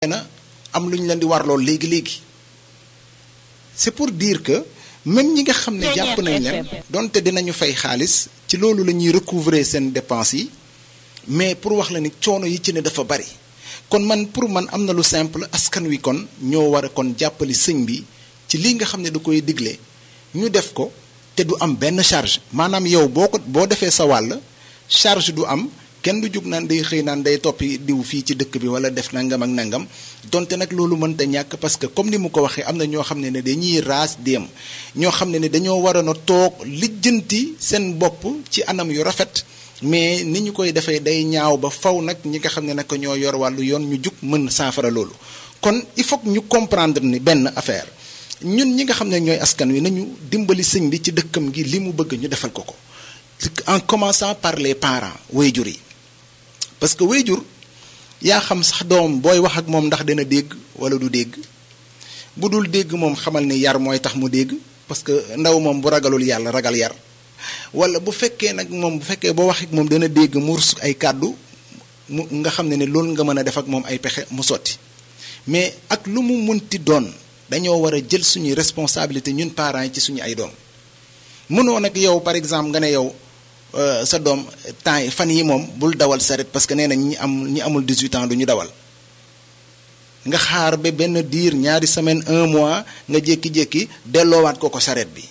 na am lu ñu leen di warloo léegi léegi c'est pour dire que même ñi nga xam ne jàpp nañ leen donte dinañu fay xaalis ci loolu la ñuy recouvrer seen dépenses yi mais pour wax la ni coono yi ci ne dafa bari kon man pour man am na lu simple askan wi kon ñoo war a kon jàppali sëñ bi ci lii nga xam ne da koy digle ñu def ko te du am benn charge maanaam yow boo ko boo defee sa wàll charge du am kenn du jug naan day xëy naan day toppi diw fii ci dëkk bi wala def nangam ak nangam donte nag loolu mënta ñàkk parce que comme ni mu ko waxee am na ñoo xam ne ne dañuy raas dem ñoo xam ne ne dañoo waroon a toog lijjanti seen bopp ci anam yu rafet mais ni ñu koy defee day ñaaw ba faw nag ñi nga xam ne nag ñoo yor wàllu yoon ñu jug mën saafara loolu kon il faut que ñu comprendre ni benn affaire ñun ñi nga xam ne ñooy askan wi nañu dimbali sëñ bi ci dëkkam gi li mu bëgg ñu defal ko ko en commençant par les parents wayjur yi parce que wayjur yaa xam sax doom booy wax ak moom ndax dana dégg wala du dégg bu dul dégg moom xamal ni yar mooy tax mu dégg parce que ndaw moom bu ragalul yàlla ragal yar wala bu fekkee nag moom bu fekkee boo wax ak moom dana dégg mu rus ay kàddu mu nga xam ne ne loolu nga mën a def ak moom ay pexe mu sotti mais ak lu mu munti doon dañoo war a jël suñuy responsabilité ñun parents yi ci suñu ay doom mënoo nag yow par exemple nga ne yow sa doom temps yi fan yi moom bul dawal saret parce que nee na ñi am ñi amul 18 ans du ñu dawal nga xaar ba benn diir ñaari semaine un mois nga jékki-jékki delloowaat ko ko saret bi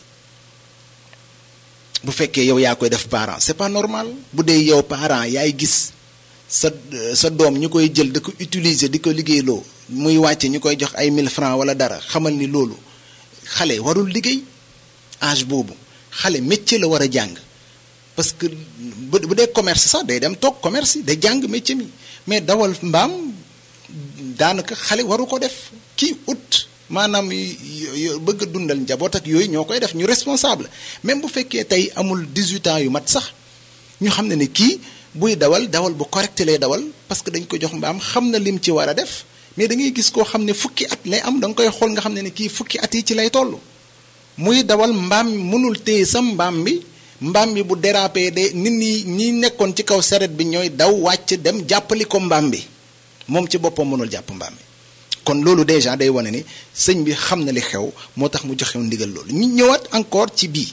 bu fekkee yow yaa koy def parent c'est pas normal bu dee yow parent yaay gis sa sa doom ñu koy jël di ko utiliser di ko liggéeyloo muy wàcce ñu koy jox ay 1000 francs wala dara xamal ni loolu xale warul liggéey âge boobu xale métier la war a jàng parce que bu dee commerce sax day dem toog commerce day jàng métier mi mais dawal mbaam daanaka xale waru ko def kii ut maanaam bëgg a dundal njaboot ak yooyu ñoo koy def ñu responsable même bu fekkee tey amul 18 ans yu mat sax ñu xam ne ne kii buy dawal dawal bu correct lay dawal parce que dañ ko jox mbaam xam na lim ci war a def mais da ngay gis koo xam ne fukki at lay am da nga koy xool nga xam ne ne kii fukki at yi ci lay toll muy dawal mbaam mënul téye sa mbaam bi mbaam bi bu dérapé de nit ñi ñi nekkoon ci kaw saret bi ñooy daw wàcc dem jàppali ko mbaam bi moom ci boppam mënul jàpp mbaam bi kon loolu déjà day wane ni sëñ bi xam na li xew moo tax mu joxew ndigal loolu ñu ñëwaat encore ci bii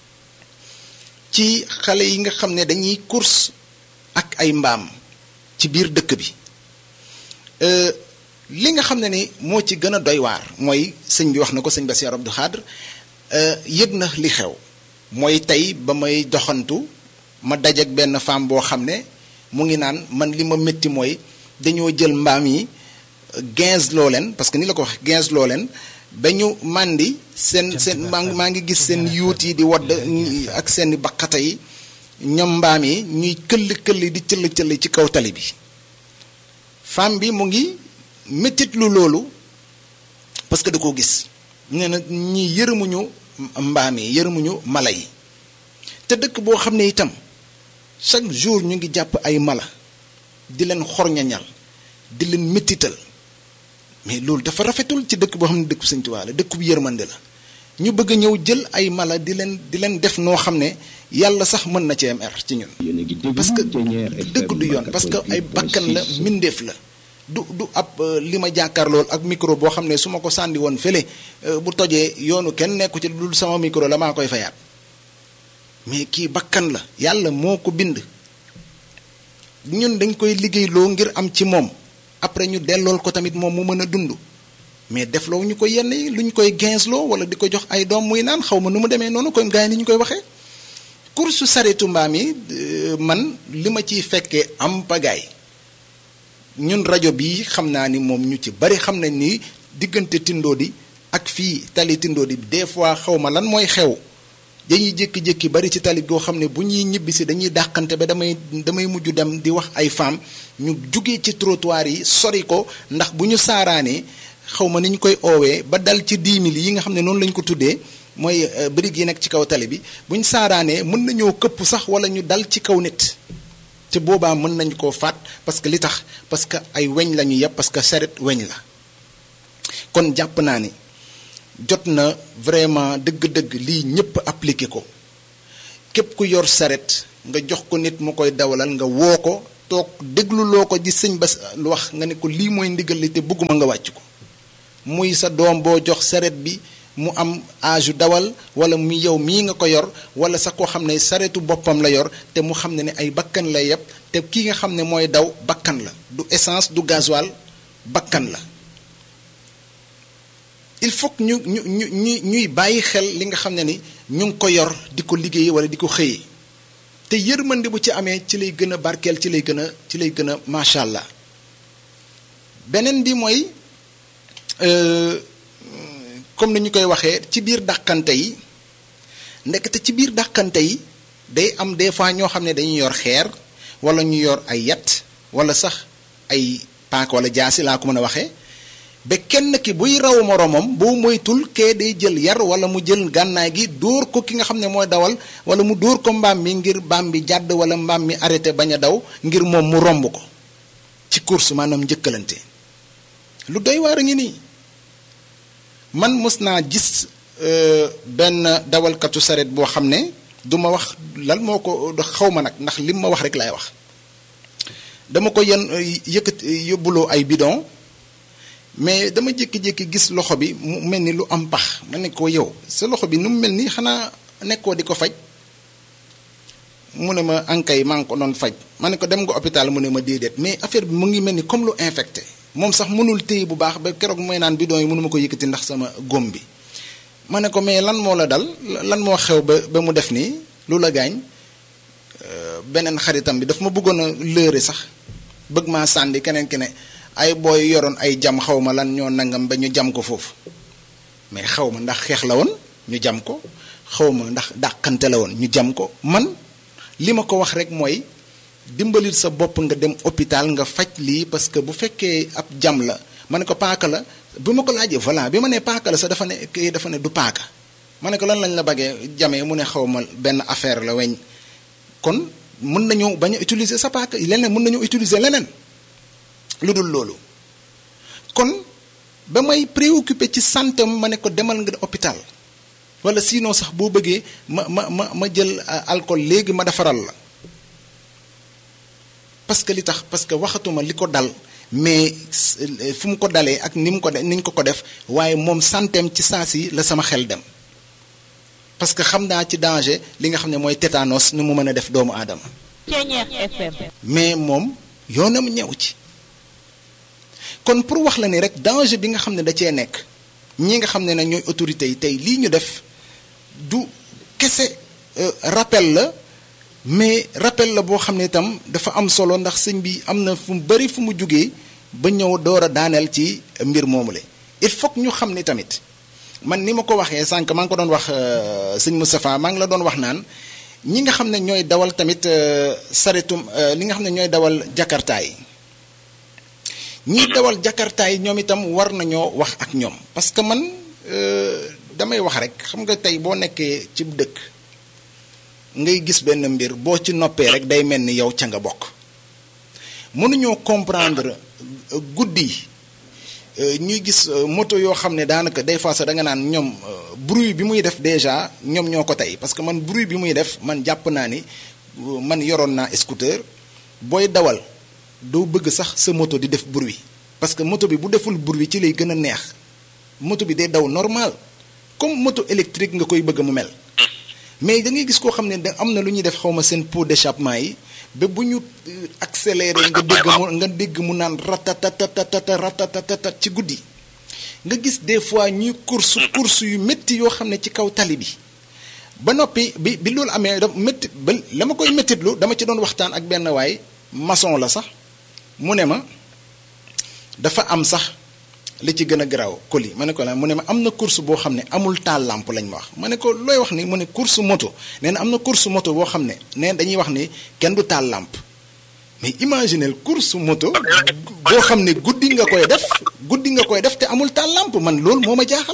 ci xale yi nga xam ne dañuy course ak ay mbaam ci biir dëkk bi li nga xam ne ni moo ci gën a doy waar mooy sëñ bi wax na ko sëñ Bassirou Abdou Khadre yëg na li xew mooy tey ba may doxantu ma dajak benn femme boo xam ne mu ngi naan man li ma métti mooy dañoo jël mbaam yi quinze loo leen parce que ni la ko wax quinze loo leen ba ñu màndi seen seen maa ngi maa ngi gis seen yuut yi di wadd ak seen baqata yi ñoom mbaam yi ñuy këll këll di cëll cëll ci kaw tali bi femme bi mu ngi méttit lu loolu parce que da koo gis nee na ñi yërëmuñu mbaam yi yërëmuñu mala yi te dëkk boo xam ne itam chaque jour ñu ngi jàpp ay mala di leen xorñañal di leen méttital mais loolu dafa rafetul ci dëkk boo xam ne dëkk Sëñ Tuubaa la dëkk bu yërmande la ñu bëgg a ñëw jël ay mala di leen di leen def noo xam ne yàlla sax mën na cee mer ci ñun parce que dëkk du yoon parce que ay bakkan la mbindeef la du du ab li ma jàkkaarlool ak micro boo xam ne su ma ko sànni woon fële bu tojee yoonu kenn nekku ci dul sama micro la maa koy fayaat mais kii bakkan la yàlla moo ko bind ñun dañ koy liggéeyloo ngir am ci moom après ñu dellool ko tamit moom mu mën a dund mais defloo ñu ko yenn yi lu ñu koy ginsloo wala di ko jox ay doom muy naan xaw ma nu mu demee noonu koy gars yi ni ñu koy waxee course saretu mbaam yi man li ma ciy fekkee am pagaay ñun rajo bi xam naa ni moom ñu ci bari xam nañ ni diggante Tindodi ak fii tali Tindodi des fois xaw ma lan mooy xew dañuy jékki-jékki bari ci tali goo xam ne bu ñuy ñibbisi dañuy dàqante ba damay damay mujj dem di wax ay femmes ñu jugee ci trottoir yi sori ko ndax bu ñu saaraanee xaw ma ni ñu koy oowee ba dal ci 10 000 yi nga xam ne noonu lañ ko tuddee mooy briques yi nekk ci kaw tali bi bu ñu saaraanee mën nañoo këpp sax wala ñu dal ci kaw nit te boobaa mën nañ koo faat parce que li tax parce que ay weñ la ñu yëpp parce que saret weñ la kon jàpp naa ni jot na vraiment dëgg-dëgg lii ñëpp appliqué ko képp ku yor saret nga jox ko nit mu koy dawalal nga woo ko toog dégluloo ko di sëñ ba lu wax nga ne ko lii mooy ndigal li te bëgguma nga wàcc ko muy sa doom boo jox saret bi mu am âge dawal wala mu yow mii nga ko yor wala sax koo xam ne saretu boppam la yor te mu xam ne ne ay bakkan la yëpp te kii nga xam ne mooy daw bakkan la du essence du gasoil bakkan la il faut que ñu ñu ñu ñu ñuy bàyyi xel li nga xam ne ni ñu ngi ko yor di ko liggéeyee wala di ko xëyee te yërmande bu ci amee ci lay gën a barkeel ci lay gën a ci lay gën a macha allah beneen bi mooy comme ni ñu koy waxee ci biir dàqante yi ndekete ci biir dàqante yi day am des fois ñoo xam ne dañuy yor xeer wala ñu yor ay yat wala sax ay paak wala jaasi laa ko mën a waxee ba kenn ki buy raw moroomam boo moytul kee day jël yar wala mu jël gànnaay gi dóor ko ki nga xam ne mooy dawal wala mu dóor ko mbaam mi ngir mbaam bi jàdd wala mbaam mi arrêté bañ a daw ngir moom mu romb ko ci course maanaam njëkkalante lu doy waar a ngi nii man mës naa gis benn dawalkatu saret boo xam ne du ma wax lan moo ko xaw ma nag ndax lim ma wax rek laay wax dama ko yen yëkkat yóbbuloo ay bidon mais dama jékki-jékki gis loxo bi mu mel ni lu am pax ma ne ko yow sa loxo bi nu mu mel ni xanaa nekkoo di ko faj mu ne ma ankay maa ngi ko doon faj ma ne ko dem nga hôpital mu ne ma déedéet mais affaire bi mu ngi mel ni comme lu infecté moom sax mënul téye bu baax ba keroog mooy naan bidon yi mënu ma ko yëkkati ndax sama góom bi ma ne ko mais lan moo la dal lan moo xew ba ba mu def nii lu la gaañ beneen xaritam bi daf ma bëggoon a lëre sax bëgg maa sànni keneen ki ne ay booy yoroon ay jam xaw ma lan ñoo nangam ba ñu jam ko foofu mais xaw ma ndax xeex la woon ñu jam ko xaw ma ndax dàqante la woon ñu jam ko man li ma ko wax rek mooy dimbalil sa bopp nga dem hôpital nga faj lii parce que bu fekkee ab jam la ma ne ko paaka la bi ma ko laajee voilà bi ma nee paaka la sax dafa ne kii dafa ne du paaka ma ne ko lan lañ la bëggee jamee mu ne xaw ma benn affaire la weñ kon mën nañu bañ a utiliser sa paaka leneen mën nañu utiliser leneen lu dul loolu kon ba may préoccupé ci santé ma ne ko demal nga hôpital wala sinon sax boo bëggee ma ma ma ma jël alcool léegi ma defaral la parce que li tax parce que waxatuma li ko dal mais fu mu ko dalee ak ni mu ko ni ñu ko ko def waaye moom santeem ci saa si la sama xel dem parce que xam naa ci danger li nga xam ne mooy tétanos ni mu mën a def doomu aadama. mais moom yoonam ñëw ci. kon pour wax la ni rek danger bi nga xam ne da cee nekk ñi nga xam ne nag ñooy autorités yi tey lii ñu def du kese rappel la mais rappel la boo xam ne itam dafa am solo ndax sëñ bi am na fu mu bari fu mu jugee ba ñëw door a daaneel ci mbir moomule il faut que ñu xam ni tamit man ni ma ko waxee sànq maa ngi ko doon wax sëñ Moustapha maa ngi la doon wax naan ñi nga xam ne ñooy dawal tamit saretum li nga xam ne ñooy dawal jakarta yi ñiy dawal jakarta yi ñoom itam war nañoo wax ak ñoom parce que man damay wax rek xam nga tey boo nekkee ci dëkk ngay gis benn mbir boo ci noppee rek day mel ni yow ca nga bokk mënuñoo comprendre guddi ñuy gis moto yoo xam ne daanaka des fois sax da nga naan ñoom bruit bi muy def déjà ñoom ñoo ko tey parce que man bruit bi muy def man jàpp naa ni man yoroon naa scooter booy dawal doo bëgg sax sa moto di def bruit parce que moto bi bu deful bruit ci lay gën a neex moto bi day daw normal comme moto électrique nga koy bëgg mu mel mais da ngay gis koo xam ne da am na lu ñuy def xaw ma seen pot d'échappement yi ba bu ñu accéléré nga dégg mu nga dégg mu naan ratatatata ratatatata ci guddi nga gis des fois ñuy course course yu métti yoo xam ne ci kaw tali bi ba noppi bi bi loolu amee da métti ba la ma koy méttitlu dama ci doon waxtaan ak benn waay maçon la sax mu ne ma dafa am sax li ci gën a garaaw colis ma ne ko la mu ne ma am na course boo xam ne amul taal lampe lañ ma wax ma ne ko looy wax ni mu ne course moto nee na am na course moto boo xam ne nee dañuy wax ni kenn du taal lampe mais imaginez course moto boo xam ne guddi nga koy def guddi nga koy def te amul taal lampe man loolu moo ma jaaxal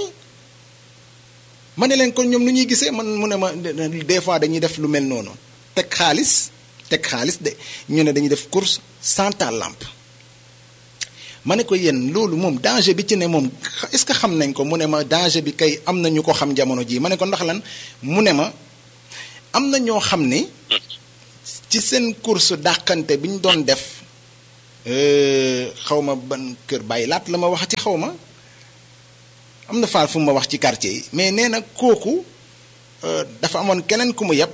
ma ne leen kon ñoom nu ñuy gisee man mu ne ma des fois dañuy def lu mel noonu teg xaalis teg xaalis de ñu ne dañuy def course sans taal lampe ma ne ko yéen loolu moom danger bi ci ne moom est-ce que xam nañ ko mu ne ma danger bi kay am na ñu ko xam jamono jii ma ne ko ndax lan mu ne ma am na ñoo xam ne ci ci seen course dàqante bi ñu doon def xaw ma ban kër bàyyi laat la ma waxati xaw ma am na faal fu ma wax ci quartier yi mais nee na kooku dafa amoon keneen ku mu yeb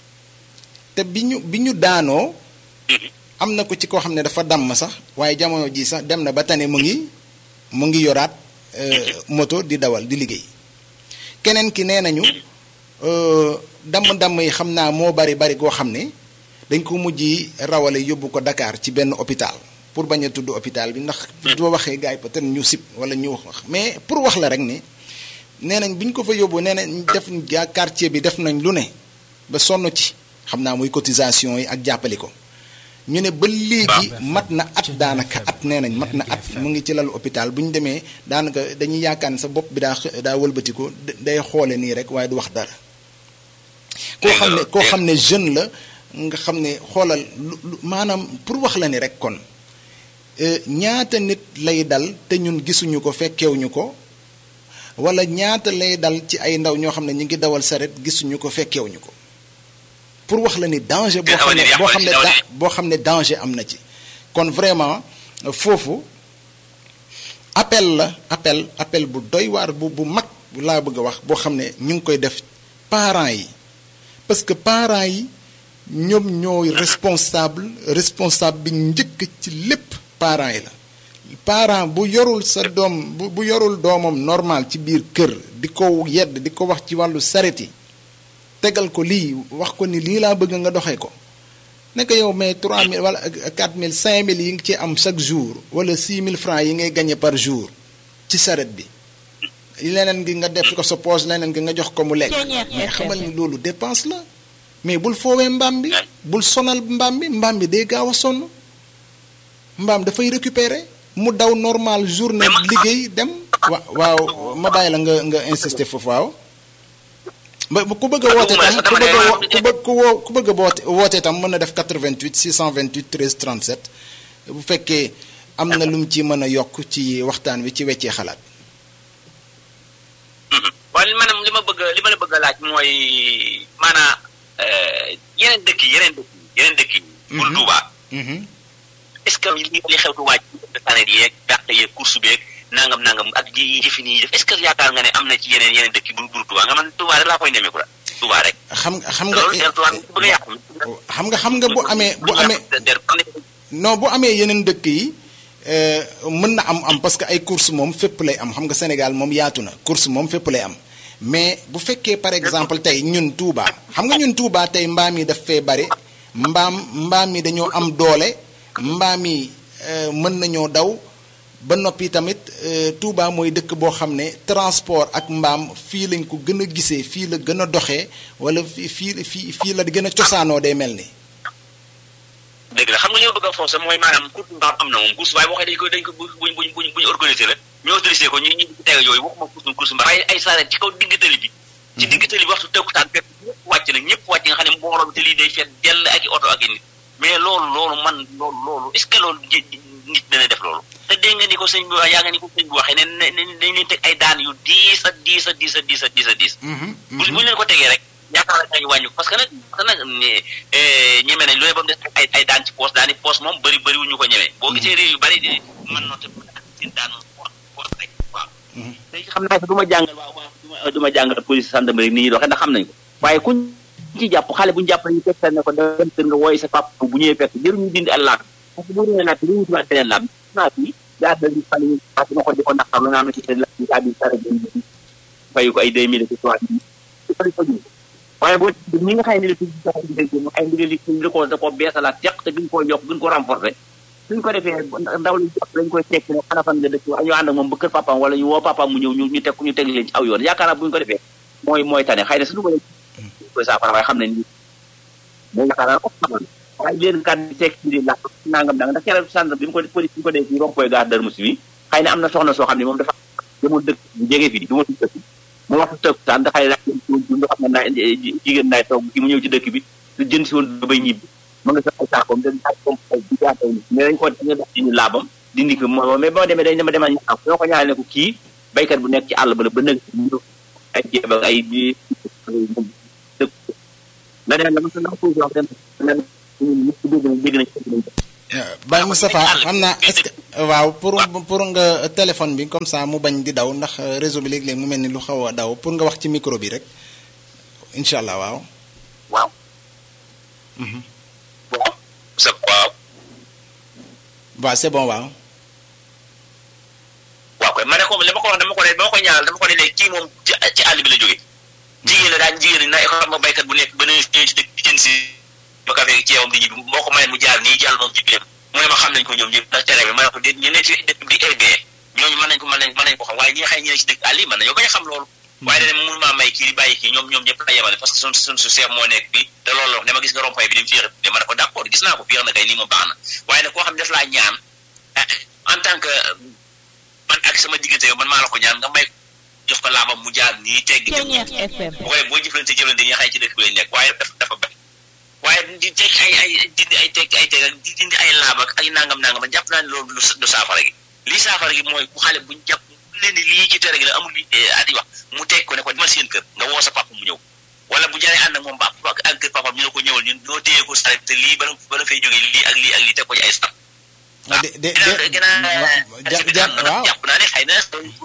te bi ñu bi ñu daanoo am na ko ci koo xam ne dafa damm sax waaye jamono ji sax dem na ba tane mu ngi mu ngi yoraat moto di dawal di liggéey keneen ki nee nañu damm-damm yi xam naa moo bari bari goo xam ne dañ ko mujj rawale yóbbu ko Dakar ci benn hôpital pour bañ a tudd hôpital bi ndax doo waxee gars yi peut-être ñu sib wala ñu wax mais pour wax la rek ni nee nañ bi ñu ko fa yóbbu nee nañ def gaa quartier bi def nañ lu ne ba sonn ci xam naa muy cotisation yi ak jàppali ko ñu ne ba léegi mat na at daanaka at nee nañ mat na at mu ngi ci lalu hôpital bu ñu demee daanaka dañuy yaakaar ne sa bopp bi daa daa wëlbati ko day xoole nii rek waaye du wax dara koo xam ne koo xam ne jeune la nga xam ne xoolal lu maanaam pour wax la ni rek kon ñaata nit lay dal te ñun gisuñu ko fekkewuñu ko wala ñaata lay dal ci ay ndaw ñoo xam ne ñu ngi dawal saret gisuñu ko fekkewuñu ko pour wax la ni danger boo xam ne boo xam ne boo xam ne danger am na ci kon vraiment foofu appel la appel appel bu doy waar bu bu mag laa bëgg a wax boo xam ne ñu ngi koy def parents yi parce que parents yi ñoom ñooy responsable responsable bi njëkk ci lépp parents yi la parent bu yorul sa doom bu bu yorul doomam normal ci biir kër di ko yedd di ko wax ci wàllu saret yi tegal ko lii wax ko ni lii laa bëgg nga doxee ko nekk yow mais 3000 wala 4000 5000 yi nga ci am chaque jour wala 6000 francs yi ngay gagné par jour ci saret bi leneen gi nga def ko sa poche leneen gi nga jox ko mu lekk mais xamal ni loolu dépense la mais bul foowee mbaam bi bul sonal mbaam bi mbaam bi day gaaw a sonn mbaam dafay récupérer mu daw normal journée liggéey dem wa waaw ma bàyyi la nga nga insister foofu waaw ba ku bëgg a woote tam ku bëgg a wo ku bëgg ku woo ku bëgg a woote woote tam mën na def 88 628 13 37 bu fekkee am na lu mu ci mën a yokk ci waxtaan wi ci weccee xalaat. waaye maanaam li ma bëgg li ma la bëgg a laaj mooy maanaam yeneen dëkk yi yeneen dëkk yi yeneen dëkk yi. bul Touba. est-ce que li li xew Touba ci sanet yeeg gàtt yeeg course beeg nangam nangam ak ji jëfin yi def est-ce que yaakaar nga ne am na ci yeneen yeneen dëkk yi bul bul Touba nga man Touba rek laa koy nemeeku la Touba rek. xam xam nga xam nga xam nga bu amee bu amee non bu amee yeneen dëkk yi mën na am am parce que ay course moom fépp lay am xam nga Sénégal moom yaatu na course moom fépp lay am mais bu fekkee par exemple tey ñun Touba xam nga ñun Touba tey mbaam yi daf fee bari mbaam mbaam yi dañoo am doole mbaam yi mën nañoo daw ba noppi tamit Touba mooy dëkk boo xam ne transport ak mbaam fii lañ ko gën a gisee fii la gën a doxee wala fii fii fii fii la gën a cosaanoo day mel ni. dëgg la xam nga li ma bëgg a forcer mooy maanaam course mbaam am na moom course waaye boo xam dañ ko dañ ko buñ buñ buñ buñ organisé la ñu autorisé ko ñu ñu teg yooyu waxuma course course mbaam waaye ay saret ci kaw digg tali bi ci digg tali bi waxtu tëkkutaan fekk ñëpp wàcc na ñëpp wàcc nga xam ne mbooloo bi tali day feet dell ak i oto ak i nit mais loolu loolu man loolu loolu est ce que loolu nit dana def loolu te dégg nga ni ko sëñ bi wax yaa nga ni ko sëñ bi waxee ne ne dañ leen teg ay daan yu diis a diis a diis a diis a diis a diis bu ñu leen ko tegee rek yaakaar naa ñu wàññi parce que nag parce que nag ñeme nañ loolu ba mu des ay ay daan ci poos daani poos moom bëri bëri wu ñu ko ñeme boo gisee réew yu bëri mën noté seen daan poos poos rek waaw léegi xam naa du ma jàngal waaw waaw du ma jàngal police gendarmerie ni ñuy doxee ndax xam nañ ko waaye kuñ ci jàpp xale bu ñu jàpp ñu tegtal ne ko dem kër nga wooy sa papa bu ñëwee fekk jëru ñu dindi al laab parce que bu ñëwee laaj li ñu tubaat beneen laab naa fi yaa da di fan parce que ma ko di ko naqar lu naa ma ci seen laaj yaa di sara fayu ko ay deux mille trois waaye boo ñi nga xam ne li ay ndigal li li ko da ko beesalaat teq te gën koo yokk gën ko renforcer suñ ko defee ndaw li jàpp lañ koy tekki ne xana fan nga dëkk ñu ànd ak moom ba kër papaam wala ñu woo papaam mu ñëw ñu ñu teg ñu teg leen ci aw yoon yaakaar naa bu ñu ko defee mooy mooy tane xëy na suñu ko koy saafara waaye xam ne ni moo yaakaar naa ko xamal waaye leen kat di tekki di la nangam danga ndax keroog sànq bi mu ko police bi mu ko dee ci rompoy gaar dër musi bi xëy na am na soxna soo xam ne moom dafa demul dëkk bu jege fii du ma tudd dëkk mu wax tëkk taan da xëy na nga xam ne naa jigéen naay toog ki mu ñëw ci dëkk bi lu jënd si woon bay ñibbi mu nga sa ay saakoom dañ ay comme ay di jaatay ni mais dañ ko dañu def ci ñu laabam dindi ko moo mais ba ma demee dañ dama demal ñu am ñoo ko ñaale ne ko kii baykat bu nekk ci àll ba la ba nëg ay jéem ak ay dëkk la neen la ma sa na ko wax den ñun ñëpp dégg nañ dégg nañ dégg nañ Baye Moustapha xam naa est-ce que waaw pour pour nga téléphone bi comme ça mu bañ di daw ndax réseau bi léeg-léeg mu mel ni lu xaw a daw pour nga wax ci micro bi rek incha allah waaw. waaw. waaw. c'est waaw. waaw c'est bon waaw. waaw koy ma ne ko li ma ko wax dama ko ne dama ko ñaanal dama ko ne léegi kii moom ci ci àll bi la jógee. jigéen la daan jigéen ñi na xam nga baykat bu nekk ba ne ñëw ci dëkk jën si ba café ci ceewam di ñibbi moo ko mayee mu jaar nii jàll moom ci biiram mu ne ma xam nañ ko ñoom ñëpp ndax tere bi ma ne ko déet ñu ne ci dëkk bi di RBE ñooñu mën nañ ko mën nañ mën nañ ko xam waaye ñi nga xam ne ci dëkk àll yi mën nañoo bañ a xam loolu waaye dane mënu maa may kii di bàyyi kii ñoom ñoom ñëpp la yemale parce que sun sun su seef moo nekk fii te loolu la wax ne ma gis nga rompay bi di mu féex de ma ne ko d'accord gis naa ko féex na kay nii moom baax na waaye nag koo xam ne daf laa ñaan en tant que man ak sama diggante yow man maa la ko ñaan nga may jox ko laabam mu jaar nii teggi dem bu koy boo jëflante jëflante ñi xay ci dëkk bi lañ nekk waaye dafa dafa bañ waaye di teg ay ay dindi ay teg ay teg ak di dindi ay laab ak ay nangam nangam jàpp naa ne loolu du saafara gi lii saafara gi mooy bu xale buñ jàpp leen ni lii ci tere gi la amul li adi wax mu teg ko ne ko demal seen kër nga woo sa papa mu ñëw wala bu jaree ànd ak moom ba ak kër papa ñu ne ko ñëwal ñun ñoo téye ko sare te lii bala bala fay jógee lii ak lii ak lii teg ko ci ay stam de de de waaw jàpp naa ne xëy na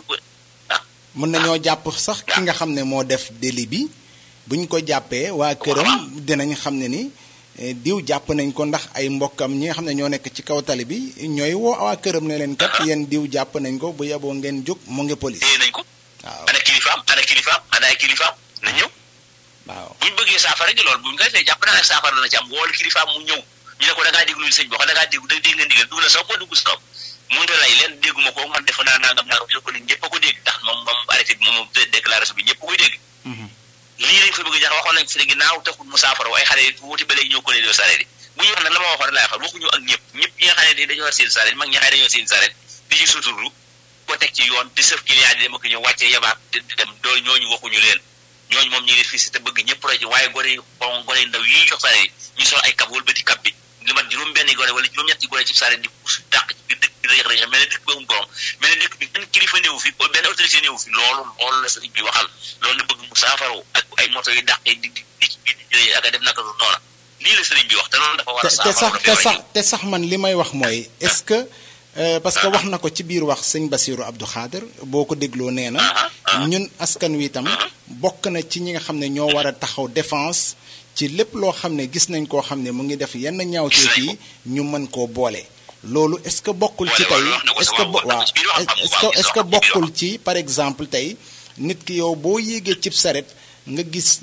mën nañoo jàpp sax ki nga xam ne moo def délit bi buñ ko jàppee waa këram dinañ xam ne ni diw jàpp nañ ko ndax ay mbokkam ñi nga xam ne ñoo nekk ci kaw tali bi ñooy woo waa këram ne leen kat yéen diw jàpp nañ ko bu yeboo ngeen jóg mu ngi police. téye nañ ko. waaw ana kilifaam ana kilifaam ana ay kilifaam na ñëw. waaw buñ bëggee saafara gi loolu buñ ko defee jàpp naa ne saafara dana ci am wool kilifaam mu ñëw ñu ne ko da ngaa déglu sëñ bi wax da ngaa déglu da dégg nga ndigal dugg na sax boo dugg si kaw mënut a lay leen dégguma ko man defe naa nangam nangam ñu ko ni ñëpp a ko dégg ndax moom moom arrêté bi moom déclaration bi ñëpp a koy dégg lii lañ fa bëgg jax waxoon nañ fi ne ginnaaw taxul mu saafara waaye xale yi wuti ba léegi ñëw ko ne doo sareet yi bu ñu wax nag la ma waxoon laay xam waxuñu ak ñëpp ñëpp ñi nga xam ne dañoo war seen sareet mag ñi nga xam ne dañoo seen sareet di ci suturlu ko teg ci yoon di sëf client di dem ak ñëw wàccee yabaat di dem doo ñooñu waxuñu leen ñooñu moom ñu ngi fii si te bëgg ñëpp roy ci waaye gone yi bon gone yi ndaw yi jox sareet yi ñu sol ay kab wala ba di kab bi li mat juróom benn gone wala juróom ñetti gone ci sareet di puus dàq ci biir dëkk bi rëyx rëyx mel ne dëkk bi amul borom mel ne dëkk bi benn kilifa néewu fi benn autorité néewu fi loolu loolu la sëriñ bi waxal loolu la bëgg mu saafaro ak ay moto yu dàqee di di di ci biir ak a def naka lu noona lii la sëriñ bi wax te loolu dafa war a te sax saafaro te sax te sax man li may wax mooy est-ce que parce que wax na ko ci biir wax sëñ Basiru Abdou Khader boo ko dégloo nee na ñun askan wi itam bokk na ci ñi nga xam ne ñoo war a taxaw défense ci lépp loo xam ne gis nañ koo xam ne mu ngi def yenn ñaawteef yi ñu mën koo boole loolu est-ce que bokkul ci tey est-ce que bo waaw est-ce que est-ce que bokkul ci par exemple tey nit ki yow boo yéegee cib saret nga gis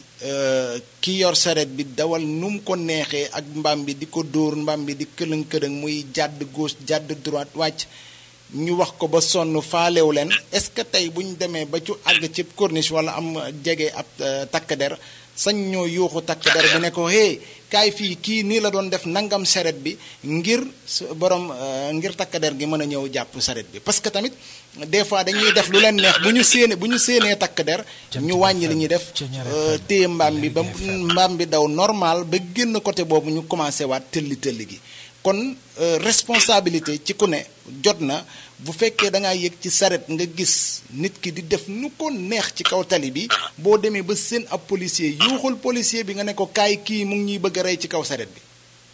ki yor saret bi dawal nu mu ko neexee ak mbaam bi di ko dóor mbaam bi di këlëng këlëng muy jàdd gauche jàdd droite wàcc ñu wax ko ba sonn faalew leen est-ce que tey bu ñu demee ba ci àgg ci corniche wala am jege ab takk der sañ ñoo yuuxu takk der bi ne ko hé kaay fii kii nii la doon def nangam saret bi ngir borom ngir takk der gi mën a ñëw jàpp saret bi parce que tamit des fois dañuy def lu leen neex bu ñu séenee bu ñu séenee takk der ñu wàññi li ñuy def téye mbaam bi ba mbaam bi daw normal ba génn côté boobu ñu commencé waat tëlli tëlli gi kon responsabilité ci ku ne jot na bu fekkee da ngaa yëg ci saret nga gis nit ki di def nu ko neex ci kaw tali bi boo demee ba seen ab policier yuuxul policier bi nga ne ko kaay kii mu ngi ñuy bëgg a rey ci kaw saret bi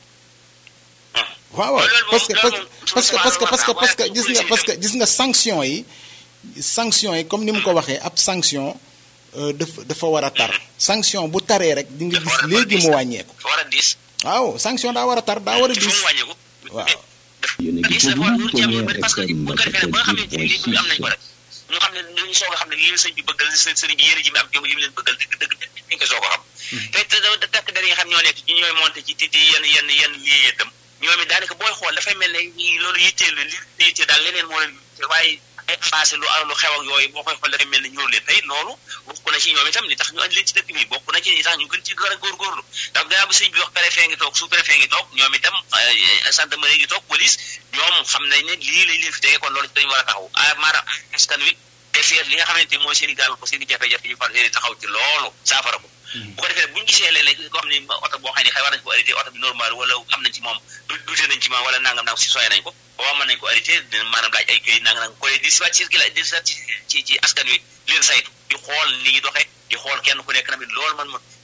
waaw waaw parce que parce que parce que parce que parce que gis nga parce que gis nga sanction yi sanction yi comme ni mu ko waxee ab sanction dafa dafa war a tar sanction bu taree rek di nga gis léegi mu wàññeeku waaw sanction daa war a tar daa war a diis waaw yéen a ngi déglu Premier FM 88.6 ñu xam ne dañu soog a xam ne lii la sëñ bi bëggal sëriñ bi yéen ji mi am jom li mu leen bëggal dëgg dëgg dañ ko soog a xam te te takk der yi nga xam ñoo nekk ci ñooy monté ci titi yenn yenn yenn lii itam ñoom it daanaka booy xool dafay mel ne loolu yitteel leen li yittee daal leneen moo leen waaye passé lu lu xew ak yooyu boo koy xool dafay mel ne ñëw leen tey loolu bokk na ci ñoom itam li tax ñu andi leen ci dëkk bi bokk na ci li tax ñu gën ci gën a góorgóorlu ndax gannaaw bi sëñ bi wax préfet ngi toog sous préfet ngi toog ñoom itam gendarmerie ngi toog police ñoom xam nañ ne lii lañ leen fi tegee kon loolu ci dañu war a taxaw ah maanaam askan wi defeer li nga xamante ni mooy seen i gaal ko seen i jafe-jafe ñu far taxaw ci loolu saafara ko bu ko defee bu ñu gisee léeg-léeg koo xam ne oto boo xam ne xëy war nañ ko arrêté oto bi normal wala am nañ ci moom dute nañ ci moom wala nangam nangam si soye nañ ko boo mën nañ ko arrêté maanaam laaj ay këyit nangam nangam ko di siwaat circulé di siwaat ci ci askan wi leen saytu di xool ni ñu doxee di xool kenn ku nekk tamit loolu man ma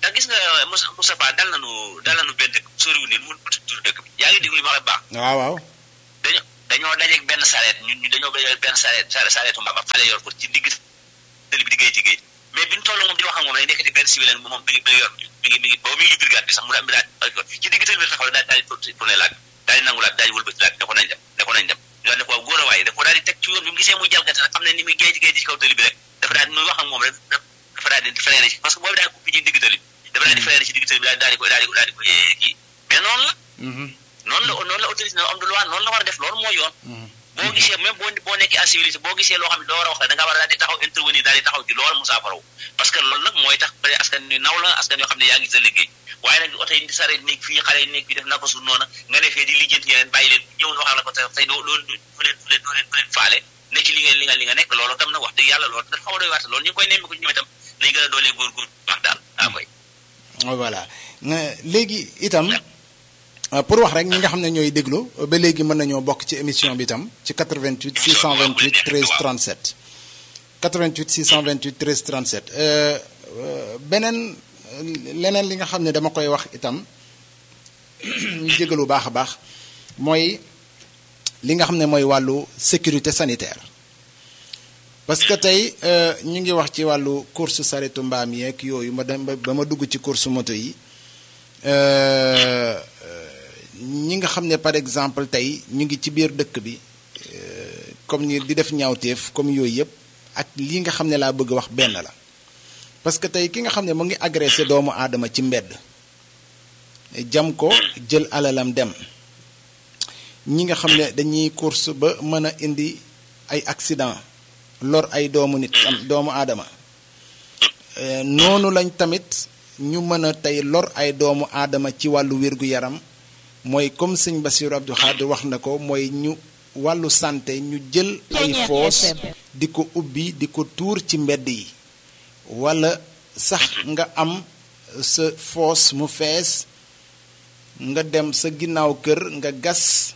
ndax gis nga Moussa Moustapha dal nañu dal nañu benn dëkk soriwul nii mu tur dëkk bi yaa ngi déglu li ma la baax waaw waaw dañoo dañoo dajeeg benn sareet ñun ñu dañoo dajeeg benn sareet sareetu mbaa ba xale yor ko ci digg tëli bi di géej ci géej mais bi ñu toll moom di wax ak moom day nekk di benn civil moom mi ngi mi ngi yor mi ngi mi ngi boobu mi ngi brigade bi sax mu daal mi daal ci digg tëli bi taxaw daal daal di tourné laaj daal di nangu laaj daal di wëlbati laaj ne ko nañ dem ne ko nañ dem ñu daal ne ko góor a waaye da ko daal di teg ci yoon bi mu gisee muy jalgati xam ne ni muy géej géej ci kaw tëli bi rek dafa daal di muy wax ak moom rek dafa daal di freiné ci parce que boobu daal ko ci digg tëli bi dafa daal di freiné ci digg tëli bi daal di ko daal di ko daal di ko kii mais noonu la noonu la noonu la autorité am de loi noonu la war a def loolu mooy yoon boo gisee même boo boo nekkee en civilisé boo gisee loo xam ne doo war a wax da nga war a daal di taxaw intervenir daal di taxaw ci loolu mu saafaraw parce que loolu nag mooy tax peut askan ni naw la askan yoo xam ne yaa ngi sa liggéey waaye nag oto yi sareet nekk fii xale yi nekk fii def na ko su noona nga ne fee di lijjanti yeneen bàyyi leen ñëw na wax la ko tey doo doo fu leen fu leen fu leen fu leen faale ne ci li nga li nga li nga nekk loolu tam nag wax dëgg yàlla loolu dafa xaw a doy waat loolu ñu ngi koy nemmi ko ñoom itam nañ gën a doolee góor-góor baax daal ah koy voilà léegi itam pour wax rek ñi nga xam ne ñooy déglu ba léegi mën nañoo bokk ci émission bi itam ci 88 628 13 37 88 628 13 37 beneen leneen li nga xam ne dama koy wax itam ñu jégalu baax a baax mooy li nga xam ne mooy wàllu sécurité sanitaire parce que tey ñu ngi wax ci wàllu course saretu mbaam yeeg yooyu ma dem ba ma dugg ci course moto yi ñi nga xam ne par exemple tey ñu ngi ci biir dëkk bi comme ni di def ñaawteef comme yooyu yëpp ak lii nga xam ne laa bëgg wax benn la parce que tey ki nga xam ne mu ngi agressé doomu aadama ci mbedd jam ko jël alalam dem ñi nga xam ne dañuy course ba mën a indi ay accident lor ay doomu nit am doomu aadama noonu lañ tamit ñu mën a tey lor ay doomu aadama ci wàllu wér-gu-yaram mooy comme sëñ Bassirou Abdou Khadre wax na ko mooy ñu wàllu santé ñu jël ay foos di ko ubbi di ko tuur ci mbedd yi wala sax nga am sa foos mu fees nga dem sa ginnaaw kër nga gas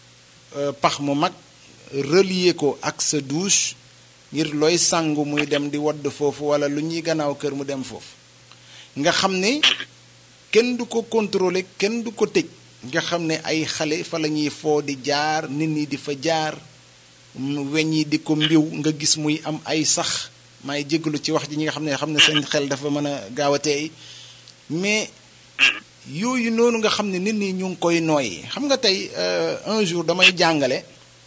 pax mu mag relier ko ak sa douche ngir looy sangu muy dem di wadd foofu wala lu ñuy gannaaw kër mu dem foofu nga xam ne kenn du ko contrôler kenn du ko tëj nga xam ne ay xale fa la ñuy foo di jaar nit ñi di fa jaar weñ yi di ko mbiw nga gis muy am ay sax may jégalu ci wax ji ñi nga xam ne xam ne seen xel dafa mën a gaaw a teey mais yooyu noonu nga xam ne nit ñi ñu ngi koy nooyi xam nga tey un jour damay jàngale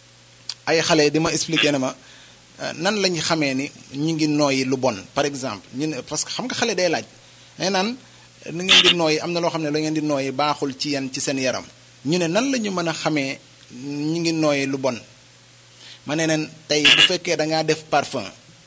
ay xale di ma expliquer ne ma nan lañ xamee ni ñu ngi nooyi lu bon par exemple ñu ne parce que xam nga xale day laaj nee naan nu ngeen di nooyi am na loo xam ne la ngeen di nooyi baaxul ci yeen ci seen yaram ñu ne nan la ñu mën a xamee ñu ngi nooyi lu bon ma ne leen tey bu fekkee da ngaa def parfum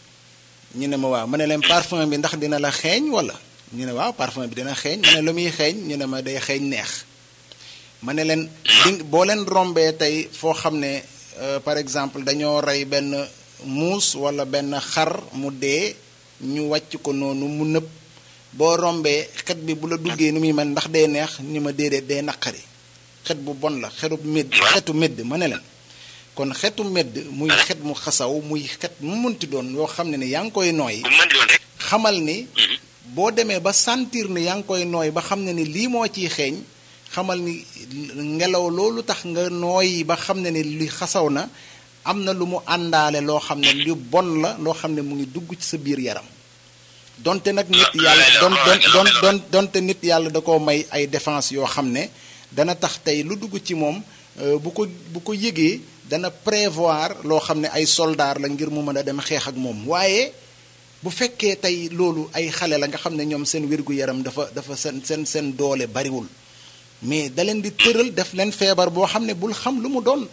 ñu ne ma waaw ma ne leen parfum bi ndax dina la xeeñ wala ñu ne waaw parfum bi dina xeeñ ma ne lu muy xeeñ ñu ne ma day xeeñ neex ma ne leen di boo leen rombee tey foo xam ne par exemple dañoo rey benn muus wala benn xar mu dee ñu wàcc ko noonu mu nëb boo rombee xet bi bu la duggee ni muy mel ndax day neex ni ma déedéet day naqari xet bu bon la xetu médd xetu médd ma ne leen kon xetu médd muy xet mu xasaw muy xet mu munti doon yoo xam ne ne yaa ngi koy nooy xamal ni boo demee ba sentir ne yaa ngi koy nooy ba xam ne ni lii moo ciy xeeñ xamal ni ngelaw loolu tax nga nooy ba xam ne ni li xasaw na am na lu mu àndaale loo xam ne lu bon la loo xam ne mu ngi dugg ci sa biir yaram donte nag nit yàlla don don don donte nit yàlla da koo may ay défense yoo xam ne dana tax tey lu dugg ci moom bu ko bu ko yëgee dana prévoir loo xam ne ay soldaar la ngir mu mën a dem xeex ak moom waaye bu fekkee tey loolu ay xale la nga xam ne ñoom seen wér-gu-yaram dafa dafa seen seen seen doole bariwul mais da leen di tëral def leen feebar boo xam ne bul xam lu mu doon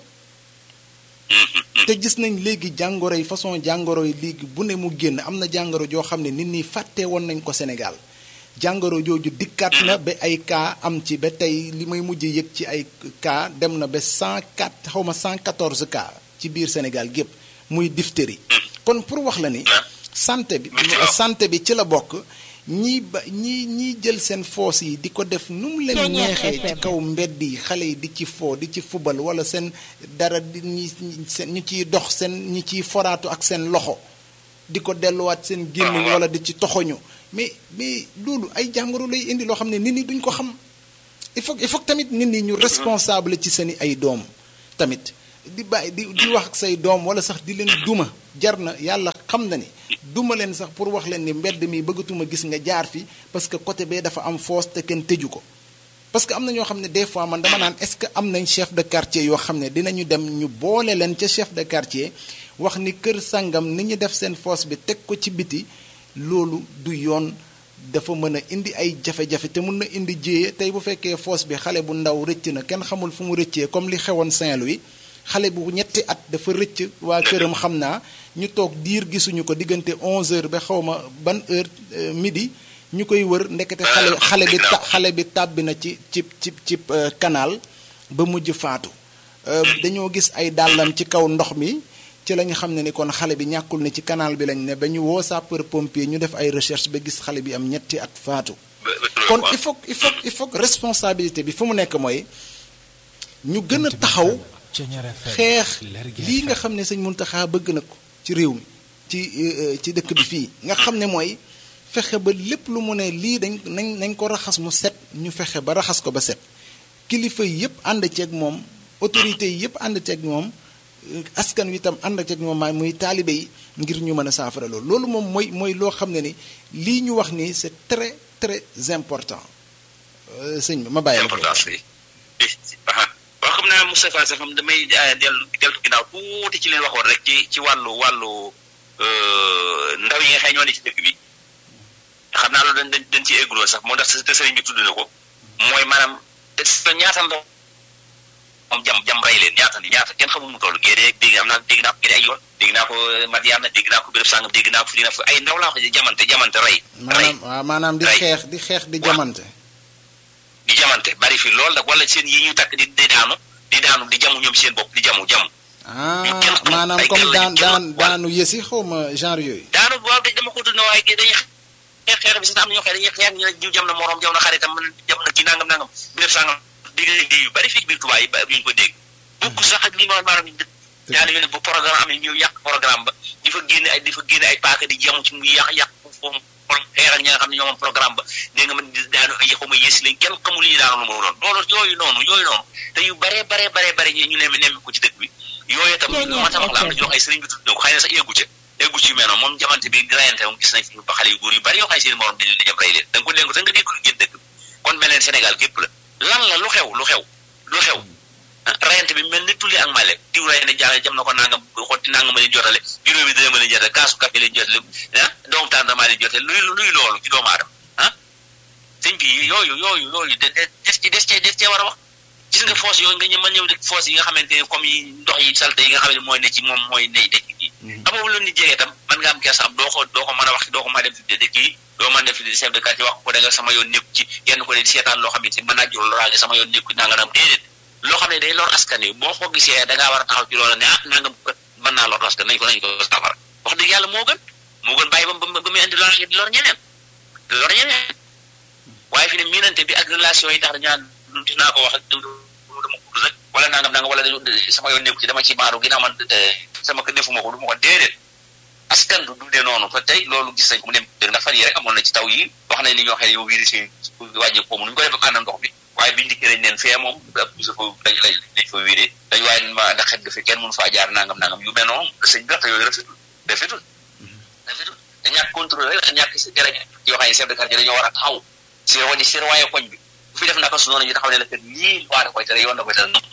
te gis nañ léegi jàngoro yi façon jàngoro yi léegi bu ne mu génn am na jàngoro joo xam ne nit ñi fàtte woon nañ ko Sénégal jàngoro jooju dikkaat na ba ay cas am ci ba tey li may mujj yëg ci ay cas dem na ba 104 xaw ma 114 cas ci biir Sénégal gépp muy diphtérie kon pour wax la ni santé bi santé bi ci la bokk ñii ba ñii ñii jël seen foos yi di ko def nu mu leen neexee ci kaw mbedd yi xale yi di ci foo di ci fubal wala seen dara di ñi seen ñu ciy dox seen ñi ciy foraatu ak seen loxo di ko delluwaat seen gémmiñ wala di ci toxoñu mais mais loolu ay jàngoro lay indi loo xam ne nit ñi duñ ko xam il faut il faut tamit nit ñi ñu responsable ci seeni ay doom tamit di bàyyi di di wax ak say doom wala sax di leen duma jar na yàlla xam na ni duma leen sax pour wax leen ni mbedd mi bëggatuma gis nga jaar fi parce que côté bee dafa am foos te kenn tëju ko parce que am na ñoo xam ne des fois man dama naan est-ce que am nañ chef de quartier yoo xam ne dinañu dem ñu boole leen ca chef de quartier wax ni kër sangam ni ñu def seen foos bi teg ko ci biti loolu du yoon dafa mën a indi ay jafe-jafe te mun na indi jéye tey bu fekkee foos bi xale bu ndaw rëcc na kenn xamul fu mu rëccee comme li xewoon Saint-Louis xale bu ñetti at dafa rëcc waa këram xam naa ñu toog diir gisuñu ko diggante 11h ba xaw ma ban heure midi ñu koy wër ndekete xale xale bi ta xale bi tàbbi na ci ci ci ci canal ba mujj faatu dañoo gis ay dàllam ci kaw ndox mi ci la ñu xam ne ni kon xale bi ñàkkul ne ci canal bi lañ ne ba ñu woo sapeur pompier ñu def ay recherche ba gis xale bi am ñetti at faatu kon il faut il faut il faut responsabilité bi fu mu nekk mooy ñu gën a taxaw xeex lii nga xam ne sëñ Muntaxa bëgg na ko ci réew mi ci ci dëkk bi fii nga xam ne mooy fexe ba lépp lu mu ne lii dañ nañ nañ ko raxas mu set ñu fexe ba raxas ko ba set kilifa yi yëpp ànd ceeg moom autorités yi yëpp ànd ceeg moom askan wi itam ànd ceeg moom maay muy taalibe yi ngir ñu mën a saafara loolu loolu moom mooy mooy loo xam ne ni lii ñu wax nii c'est très très important sëñ bi ma bàyyi la importance bi waaw xam naa Moustapha sax xam damay dellu dellu ginnaaw tuuti ci leen waxoon rek ci ci wàllu wàllu ndaw yi nga xëy ñoo ne ci dëkk bi xam naa loolu dañ dañ ci égguloo sax moo tax te sëriñ bi tudd na ko mooy maanaam te ñaata ndaw moom jam jam rey leen ñaata ni ñaata kenn xamul mu toll géedee dégg am naa dégg naa ko gédee ay yoon dégg naa ko Madiana dégg naa ko béréb sàngam dégg naa ko fi dina fa ay ndaw laa ko jamante jamante rey maanaam waaw maanaam di xeex di xeex di jamante di jamante bari fi loolu nag wala seen yi ñuy takk di di daanu di daanu di jamu ñoom seen bopp di jamu jamu ah maanaam comme daan daan daanu yësi xaw ma genre yooyu daanu waaw dama ko tudd na waaye dañuy xeex xeex bi sax am na ñoo xam ne dañuy xeex ñu ne jiw jam na moroom jam na xaritam jam na kii nangam nangam béréb sàngam dégg yu bari fii biir Tuubaa yi ba ñu ko dégg bokk sax ak li ma maanaam ñaari yoon bu programme amee ñëw yàq programme ba di fa génne ay di fa génne ay paaka di jamu ci muy yàq yàq foofu xeeral ñi nga xam ne ñoo moom programme ba dégg nga man daanu ay xaw ma yées lañ kenn xamul yi daanu lu mu doon loolu yooyu noonu yooyu noonu te yu baree baree baree bare ñu nemme nemme ko ci dëkk bi yooyu tam ma tax la am na jox ay sëriñ bi tudd na ko xëy na sax eggu ca eggu ci mel noonu moom jamante bi di rayante moom gis nañ fi ba xale yu góor yu bari yoo xam ne seen morom dañ leen dem rey leen da nga ko dégg da nga dégg lu génn dëkk kon mel leen Sénégal gépp la lan la lu xew lu xew lu xew rayante bi mel ni tulli ak male diw ray ne jàng jam na ko nangam xotti nangam leen jotale juróomi dina ma leen jotale kaasu café leen jotale ah doomu tàndamaa leen jotale luy luy loolu ci doomu aadama ah sëñ bi yooyu yooyu yooyu de des ci des cee des cee war a wax gis nga foos yooyu nga ñë mën ñëw de foos yi nga xamante ne comme yi ndox yi salte yi nga xam ne mooy ne ci moom mooy ne dëkk yi amoo lu nit jegee tam man nga am kersa am doo ko doo ko mën a wax doo ko mën a def de dëkk yi doo mën def chef de quartier wax ko da nga sama yoon nekku ci yenn ko de seetaan loo xam ne si mën naa jur loraange sama yoon nekku nanga nam déedéet loo xam ne day lor askan wi boo ko gisee da ngaa war a taxaw ci loola ne ah nangam kat mën naa lor askan nañ ko nañ ko safara wax dëgg yàlla moo gën moo gën bàyyi ba ba ba muy indi lor di lor ñeneen di lor ñeneen waaye fi ne miinante bi ak relation yi tax dañaan dinaa ko wax ak dama ko rek wala nangam nangam wala sama yoon nekku ci dama ci maaru ginnaaw man sama ko defuma ko du ma ko déedéet askan du dundee noonu te tey loolu gis nañ ko mu dem ndax fan yi rek amoon na ci taw yi wax nañ ni ñoo xam ne yow virus yi wàññi ko mu ñu ko def ak ànd ndox bi waaye biñu dikkee dañ leen fee moom sa fa dañ lañ dañ fa wéree dañ waaye ma ndax xet ga fi kenn mënu faa jaar nangam nangam yu mel noonu sëñ bi yooyu rafetul rafetul rafetul da ñàkk contrôle rek da ñàkk si dara yoo xam ne chef de quartier dañoo war a taxaw si wadi si waaye koñ bi bu fi def naka su noonu ñu taxaw ne la kat lii waa da koy tere yoon da koy tere noonu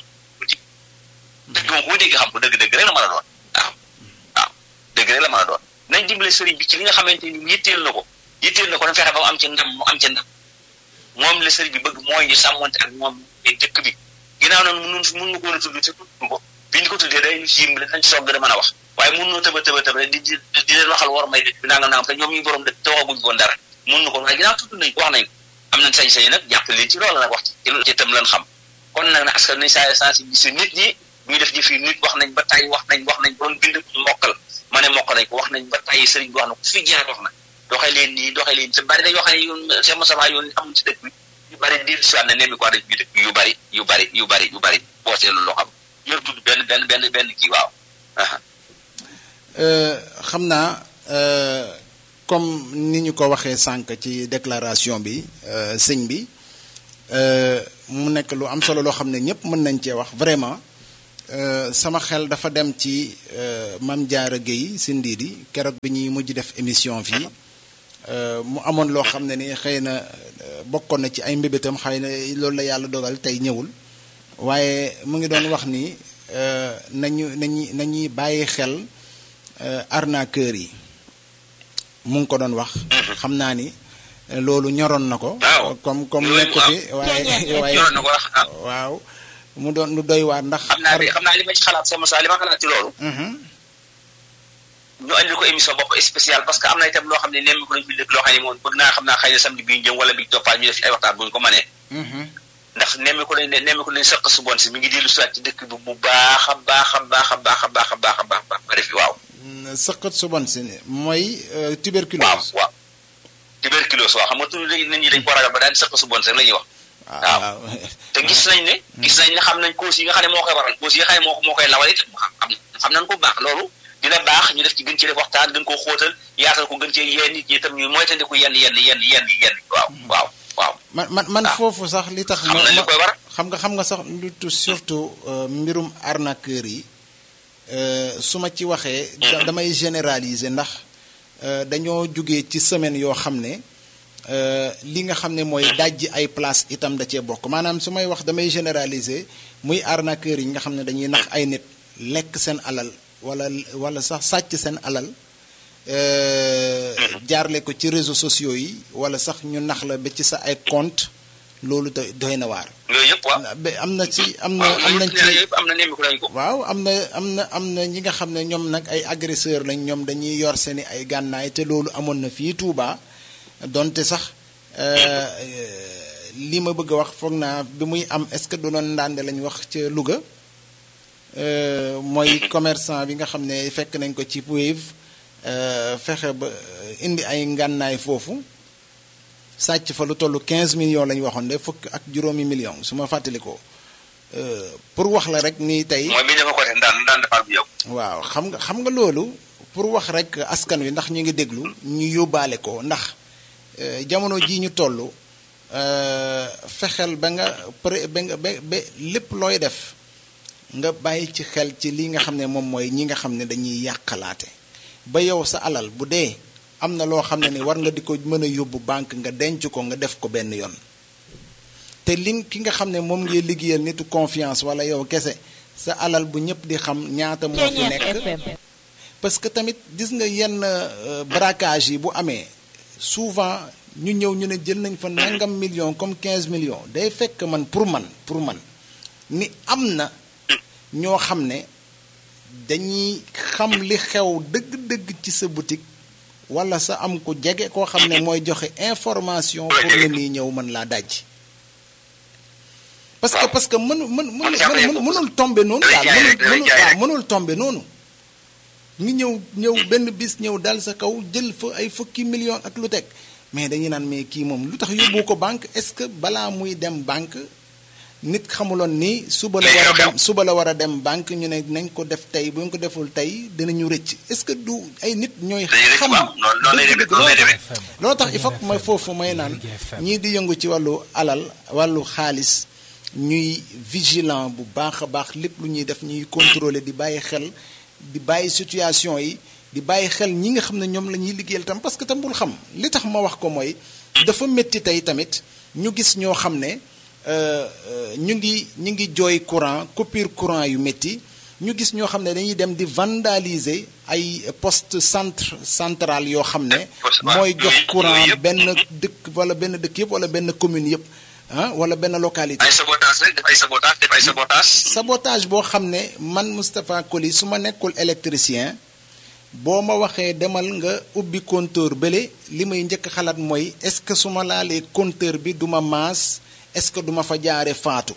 dëgg moom ku dégg xam ko dëgg-dëgg rek la mën a doon waaw waaw dëgg rek la mën a doon nañ dimbale sëriñ bi ci li nga xamante ni yitteel na ko yitteel na ko dañ fexe ba mu am ci ndam mu am ci ndam moom la sëriñ bi bëgg mooy ñu sàmmonte ak moom dëkk bi ginnaaw nag mun mun nga ko a tudd te tudd ko bi ñu ko tuddee day siim dañ soog gën a mën a wax waaye mun noo tëba tëba tëba di di di leen waxal war may dëkk bi nangam nangam te ñoom ñu borom dëkk te waxaguñ ko dara mun na ko waaye ginnaaw tudd nañ ko wax nañ ko am nañ sañ-sañ nag jàppale ci loolu nag wax ci ci itam lan xam kon nag na askan nañ saa sensibiliser nit ñi ñuy def jëf yi nit wax nañ ba tay wax nañ wax nañ ba doon bind mokkal ma ne mokk nañ ko wax nañ ba tay sëriñ bi wax na ko fi jaar wax na doxee leen nii doxee leen te bari dañ yoo xam ne yoon Cheikh Moussa yoon amul ci dëkk bi yu bari di si ne nemmi ko def bi dëkk yu bari yu bari yu bari yu bari boo seetlu loo xam yor tudd benn benn benn benn kii waaw xam naa comme ni ñu ko waxee sànq ci déclaration bi sëñ bi mu nekk lu am solo loo xam ne ñëpp mën nañ cee wax vraiment sama xel dafa dem ci Mame Diarra Guèye si Ndidi keroog bi ñuy mujj def émission fii mu amoon loo xam ne ni xëy na bokkoon na ci ay mbébétam xëy na loolu la yàlla dogal tey ñëwul waaye mu ngi doon wax ni nañu nañu nañuy bàyyi xel arnaqueur yi mu ngi ko doon wax. xam naa ni loolu ñoroon na ko. comme comme nekk fi waaye waaye waaw mu doon lu doy waar ndax. xam naa xam naa li ma ci xalaat sama saa li ma xalaat ci loolu. ñu andil ko émission bopp spéciale parce que am na itam loo xam ne nemmi ko nañ fi dëkk loo xam ne moom bëgg naa xam naa xëy na samedi bi ñu jëm wala bi toppaat ñu def ci ay waxtaan bu ñu ko mënee. ndax nemmi ko nañ ne nemmi ko nañ sëq su bon si mi ngi dellu siwaat ci dëkk bi bu baax a baax a baax a baax a baax a baax a baax ba def waaw. sëqat su bon si mooy tuberculose. waaw waaw tuberculose waaw xam nga tuuti nit ñi dañ ko ragal ba daan sëq su bon si rek la ñuy wax. waaw te gis nañ ne. gis nañ ne xam nañ causes yi nga xam ne moo koy waral causes yi nga xam ne moo moo koy lawal it xam xam nañ ko bu baax loolu dina baax ñu def ci gën ci def waxtaan gën koo xóotal yaatal ko gën cee yee nit ñi itam ñu moytandiku yenn yenn yenn yenn yenn waaw waaw waaw. man man man foofu sax li tax. xam nañ li koy war xam nga xam nga sax lu surtout mbirum arnaqueur yi su ma ci waxee. damay généraliser ndax dañoo jóge ci semaine yoo xam ne li nga xam ne mooy dajji ay place itam da cee bokk maanaam su may wax damay généraliser muy arnaqueur yi nga xam ne dañuy nax ay nit lekk seen alal wala wala sax sàcc seen alal jaarle ko ci réseaux sociaux yi wala sax ñu nax la ba ci sa ay compte loolu doy doy na waar. yooyu yëpp waaw am na ci am na am nañ ci am na nemmiku nañ ko. waaw am na am na am na ñi nga xam ne ñoom nag ay agresseur lañ ñoom dañuy yor seeni ay gànnaay te loolu amoon na fii Touba donte sax li ma bëgg a wax foog naa bi muy am est-ce que du doon ndànde lañ wax ca Louga mooy commerçant bi nga xam ne fekk nañ ko ci Wave fexe ba indi ay ngànnaay foofu. sàcc fa lu toll 15 millions la ñu waxoon de fukk ak juróomi millions su ma fàttalikoo pour wax la rek nii tey. mooy bi dafa ko def daan daan defal bu yow. waaw xam nga xam nga loolu pour wax rek askan wi ndax ñu ngi déglu ñu yóbbaale ko ndax jamono jii ñu toll fexeel ba nga pré ba nga ba ba lépp looy def nga bàyyi ci xel ci li nga xam ne moom mooy ñi nga xam ne dañuy yàqalaate ba yow sa alal bu dee. am na loo xam ne ni war nga di ko mën a yóbbu banque nga denc ko nga def ko benn yoon te li ki nga xam ne moom ngay liggéeyal nitu confiance wala yow kese sa alal bu ñëpp di xam ñaata moo fi nekk parce que tamit gis nga yenn braquage yi bu amee souvent ñu ñëw ñu ne jël nañ fa nangam million comme 15 millions day fekk man pour man pour man ni am na ñoo xam ne dañuy xam li xew dëgg-dëgg ci sa boutique wala sa am ku jege koo xam ne mooy joxe information pour nga nii ñëw mën laa daj parce que parce que mënu mën mën mënul tombe noonu daal mënul waaw mënul tombe noonu ngi ñëw ñëw benn bis ñëw dal sa kaw jël fa ay fukki million ak lu teg mais dañuy naan mais kii moom lu tax yóbbu ko banque est-ce que balaa muy dem banque nit xamuloon ni suba la war a dem suba la war a dem banque ñu ne nañ ko def tey bu ñu ko deful tey dinañu rëcc est-ce que du ay nit ñooy xam dëgg-dëgg loolu tax il faut que may foofu may naan ñii di yëngu ci wàllu alal wàllu xaalis ñuy vigilant bu baax a baax lépp lu ñuy def ñuy contrôler di bàyyi xel di bàyyi situation yi di bàyyi xel ñi nga xam ne ñoom la ñuy liggéeyal tam parce que tam bul xam li tax ma wax ko mooy dafa métti tey tamit ñu gis ñoo xam ne ñu ngi ñu ngi jooy courant coupure courant yu métti ñu gis ñoo xam ne dañuy dem di vandaliser ay poste centre central yoo xam ne mooy jox courant benn dëkk wala benn dëkk yëpp wala benn commune yëpp ah wala benn localité. ay sabotage rek def ay sabotage def ay sabotage. sabotage boo xam ne man Moustapha Coly su ma nekkul électricien boo ma waxee demal nga ubbi compteur bële li may njëkk xalaat mooy est-ce que su ma laalee compteur bi du ma maas. est-ce que duma fa jaare faatu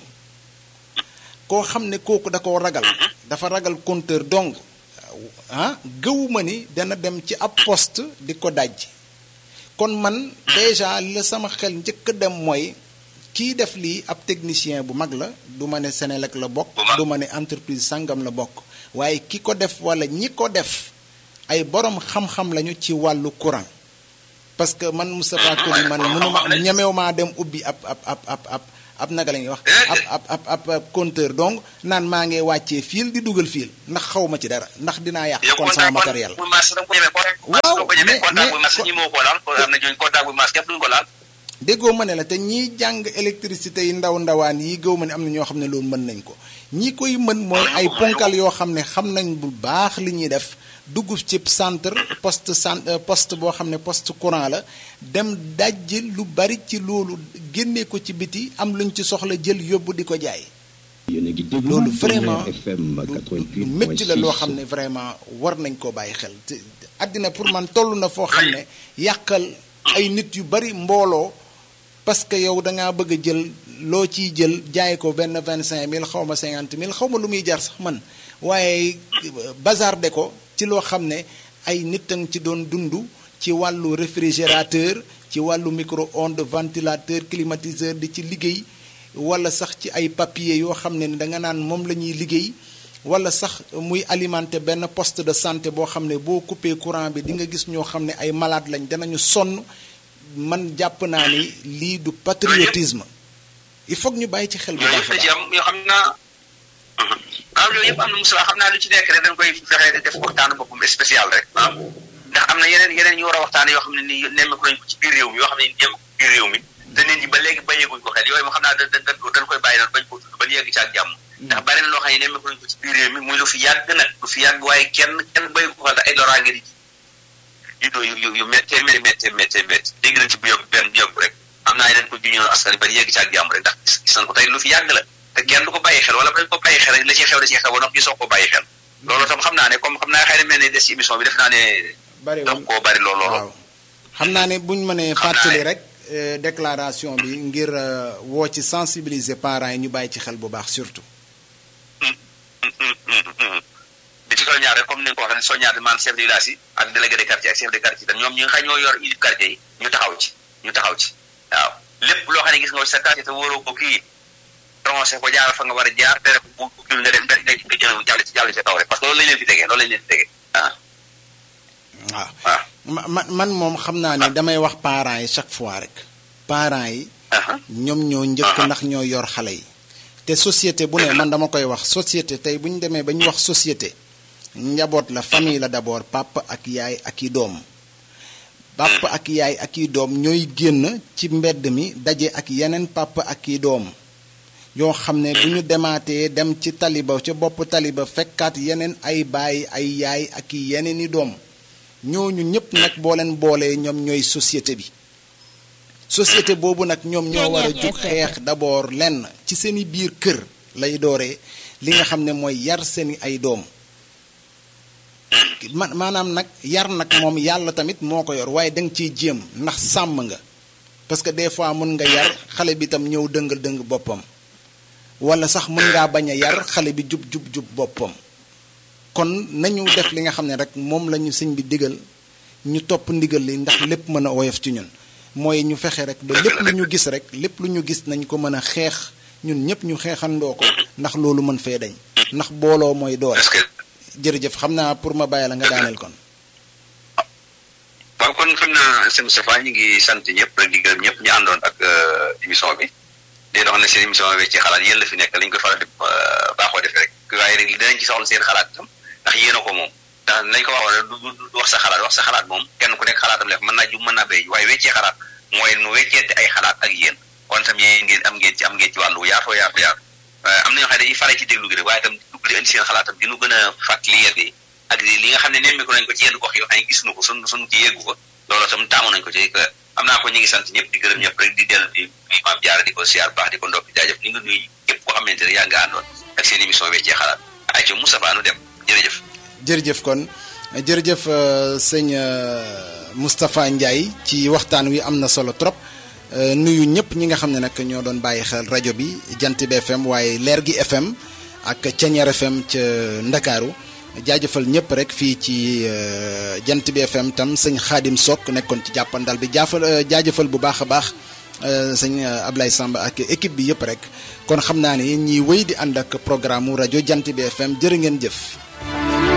koo xam ne kooku da koo ragal dafa ragal compteur donc ah gëwuma ni dana dem ci ab poste di ko daj kon man déjà la sama xel njëkk a dem mooy kii def lii ab technicien bu mag la du ma ne Senelec la bokk du ma ne entreprise sangam la bokk waaye ki ko def wala ñi ko def ay borom xam-xam lañu ci wàllu courant parce que man Moustapha Koli man mënuma ñemew maa dem ubbi ab ab ab ab ab ab naka la ñuy wax ab ab ab ab compteur donc naan maa ngi wàccee fil di dugal fil ndax xaw ma ci dara ndax dinaa yàq kon sama matériel waaw mais déggoo ma ne la te ñiy jàng électricité yi ndaw ndawaan yi gëw ma ne am na ñoo xam ne loolu mën nañ ko ñi koy mën mooy ay ponkal yoo xam ne xam nañ bu baax li ñuy def dugg ci centre poste centre poste boo xam ne poste courant la dem dajji lu bari ci loolu génnee ko ci biti am luñ ci soxla jël yóbbu di ko jaay. loolu vraiment lu métti la loo xam ne vraiment war nañ koo bàyyi xel te àddina pour man toll na foo xam ne yàqal ay nit yu bari mbooloo parce que yow da ngaa bëgg a jël loo ciy jël jaay ko benn vingt cinq mille xaw ma cinquante mille xaw ma lu muy jar sax man waaye bazarde ko. ci loo xam ne ay nit a ci doon dund ci wàllu réfrigérateur ci wàllu micro-ondes ventilateur climatiseur di ci liggéey wala sax ci ay papier yoo xam ne da nga naan moom la ñuy liggéey wala sax muy alimenter benn poste de santé boo xam ne boo coupé courant bi di nga gis ñoo xam ne ay malade lañ danañu sonn man jàpp naa ni lii du patriotisme il faut ñu bàyyi ci xel bu baax waaw loolu yëpp am na Moussa xam naa lu ci nekk rek dañ koy fexe def waxtaanu boppam spécial rek waaw ndax am na yeneen yeneen ñu war a waxtaan yoo xam ne ni nemmeeku nañ ko ci biir réew mi yoo xam ne ni nemmeeku biir réew mi te nit ñi ba léegi bàyyeeguñ ko xel yooyu moo xam naa da dañ koy bàyyi noonu bañ ko tudd ba yegg ci ak jàmm ndax bari na loo xam ne nemmeeku nañ ko ci biir réew mi muy lu fi yàgg nag lu fi yàgg waaye kenn kenn bàyyi ko xel ay loraange di yu doo yu yu méttee métti méttee méttee métti dégg nañ ci bu yokk benn yokk rek am naa yeneen ko juñoon askan ba yegg ci ak jàmm rek ndax gis nañ ko tey lu fi yàgg la te kenn du ko bàyyi xel wala ba dañ ko bàyyi xel rek la ciy xew da ciy xew ba noppi ñu soog ko bàyyi xel loolu tam xam naa ne comme xam naa xëy na mel ne des ci émission bi def naa ne daf koo bari loolu loolu waaw xam naa ne buñ mënee fàttali rek déclaration bi ngir woo ci sensibiliser parents yi ñu bàyyi ci xel bu baax surtout di ci soññaar rek comme ni nga ko waxee ne soññaar man chef de village yi ak délégué de quartier ak chef de quartier tam ñoom ñi nga xam ñoo yor unité quartier yi ñu taxaw ci ñu taxaw ci waaw lépp loo xam ne gis nga sa quartier te wóoroo ko kii prononcé ko jaar fa nga war a jaar tere ko bu kii nga dem nga nga jël jàll ci jàll ci kaw rek parce que loolu lañ leen fi tegee loolu lañ leen fi tegee waaw waaw man man moom xam naa ne damay wax parents yi chaque fois rek parents yi ñoom ñoo njëkk ndax ñoo yor xale yi te société bu ne man dama koy wax société tey bu ñu demee ba ñu wax société njaboot la famille la d'abord papa ak yaay ak i doom papa ak yaay ak i doom ñooy génn ci mbedd mi daje ak yeneen papa ak i doom yoo xam ne bu ñu demaatee dem ci taliba ca bopp taliba fekkaat yeneen ay baay ay yaay ak i yeneen i doom ñooñu ñëpp nag boo leen boolee ñoom ñooy société bi société boobu nag ñoom ñoo war a jug xeex d'abord lenn ci seeni biir kër lay dooree li nga xam ne mooy yar seeni ay doom man maanaam nag yar nag moom yàlla tamit moo ko yor waaye da nga ciy jéem ndax sàmm nga parce que des fois mun nga yar xale bi tam ñëw dëngal dëng boppam wala sax mën ngaa bañ a yar xale bi jub jub jub boppam kon nañu def li nga xam ne rek moom la ñu sëñ bi digal ñu topp ndigal li ndax lépp mën a woyof ci ñun mooy ñu fexe rek ba lépp lu ñu gis rek lépp lu ñu gis nañ ko mën a xeex ñun ñëpp ñu xeexandoo ko ndax loolu mën fee dañ ndax booloo mooy doole jërëjëf xam naa pour ma bàyyi la nga daaneel kon. waaw kon xam naa sëñ Moustapha ñu ngi sant ñëpp rek di gërëm ñëpp ñu àndoon ak émission bi di doon ne seen émission bi ci xalaat yéen la fi nekk lañ koy faral di baaxoo defee rek waaye rek dinañ ci soxla seen xalaat tam ndax yéen a ko moom ndax nañ ko waxoon du du wax sa xalaat wax sa xalaat moom kenn ku nekk xalaatam lef mën naa jub mën naa béy waaye weccee xalaat mooy nu wecceente ay xalaat ak yéen kon tam yéen ngeen am ngeen ci am ngeen ci wàllu yaatoo yaatu yaatu am na ñoo xam ne dañuy fare ci déglu gi rek waaye tam dugg di indi seen xalaatam di nu gën a fàttali yedd yi ak li nga xam ne nemmeeku nañ ko ci yenn gox yoo xam ne gis nu ko sun sun ci yeggu ko loolu tam taamu nañ ko ci am naa ko ñu ngi sant ñëpp di gërëm ñëpp rek di dellu di nuyu maam jaara di ko siyaar baax di ko ndokk jaajëf ni nga nuyu képp koo xamante ne yaa nga àndoon ak seen émission weccee xalaat ay ci Moustapha nu dem jërëjëf jërëjëf kon jërëjëf sëñ Moustapha Ndiaye ci waxtaan wi am na solo trop nuyu ñëpp ñi nga xam ne nag ñoo doon bàyyi xel rajo bi jant bi FM waaye leer gi FM ak Ceñeer FM ca Ndakaaru jaajëfal ñëpp rek fii ci jant bi FM tam sëñ Xaadim Sok nekkoon ci jàppandal bi jaafal jaajëfal bu baax a baax sëñ Ablaye Samb ak équipe bi yëpp rek kon xam naa ne ñiy wéy di ànd ak programme mu rajo jant bi FM jërë ngeen jëf.